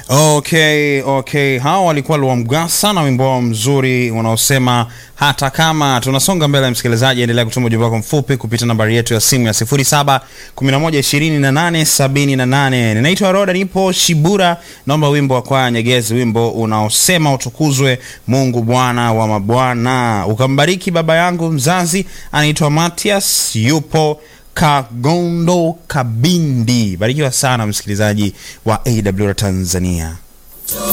Okay, okay, hawa walikuwa Luamgasa na wimbo wao mzuri unaosema hata kama. Tunasonga mbele, msikilizaji, endelea kutuma ujumbe wako mfupi kupitia nambari yetu ya simu ya 07112878. Ninaitwa Roda, nipo Shibura, naomba wimbo wa kwaya Nyegezi, wimbo unaosema utukuzwe Mungu Bwana wa mabwana, ukambariki baba yangu mzazi, anaitwa Matias, yupo Kagondo Kabindi. Barikiwa sana msikilizaji wa AWR Tanzania.